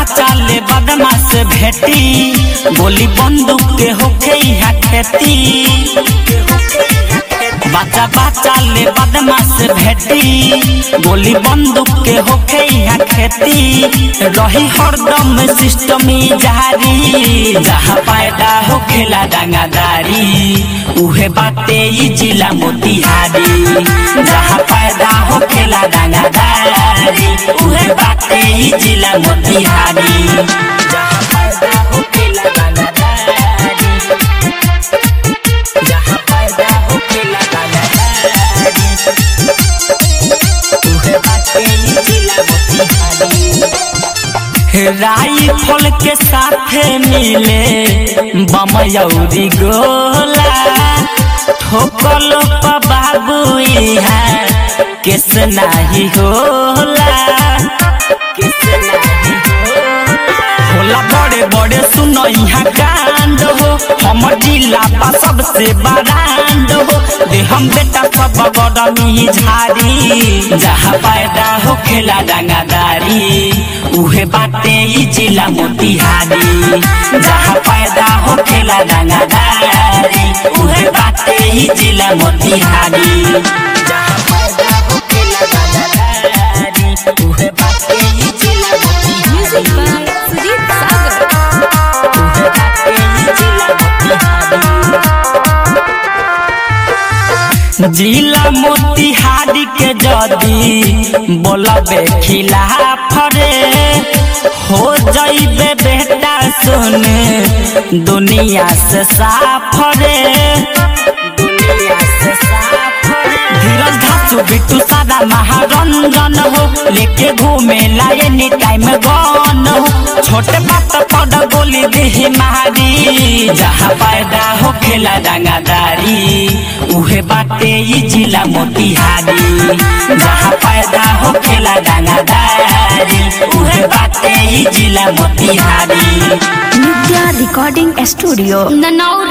बाचा ले बदमाश भेटी गोली बंदूक के होखे यहाँ खेती बाचा बाचा ले बदमाश भेटी गोली बंदूक के होखे यहाँ खेती रही हरदम सिस्टम जारी जहाँ पैदा होखेला डांगादारी उहे बाटे ई जिला मोतिहारी जहाँ पैदा होखेला डांगादारी उहे बाटे ई जिला मोतिहारी जहाँ पैदा होखेला डांगादारी जहाँ पैदा होखेला डांगादारी उहे बाटे ई जिला मोतिहारी राइफल के साथे मिले बमयौरी गोला ठोकल पा बाबू इहाँ केस नाही होला केस नाही होला बड़े बड़े सुनो यहाँ कांड हो हमर जिला बा सबसे बरांड हो दे हम बेटा सब बड़नी झारी जहाँ पैदा हो खेला डांगादारी उहे बाटे ई जिला मोतिहारी जहाँ पैदा हो खेला डांगादारी उहे बाटे ई जिला मोतिहारी जहाँ पैदा हो खेला डांगादारी उहे बाटे ई जिला Music Motihari by Sujit Sagar. जिला मोतिहारी के जदी बोलबे खिलाफ रे हो जइबे बेटा सुन दुनिया से साफ रे दुनिया से साफ रे धीरज धासु बिट्टू सादा महारंजन हो लेके घूमे लाए नी टाइम गन हो छोटे बात पड़ गोली देह मारी जहाँ पैदा हो खेला डांगादारी उहे बाटे ई जिला मोतिहारी जहाँ पैदा हो खेला डांगादारी उहे बाटे ई जिला Motihari Nitya Recording Studio. The now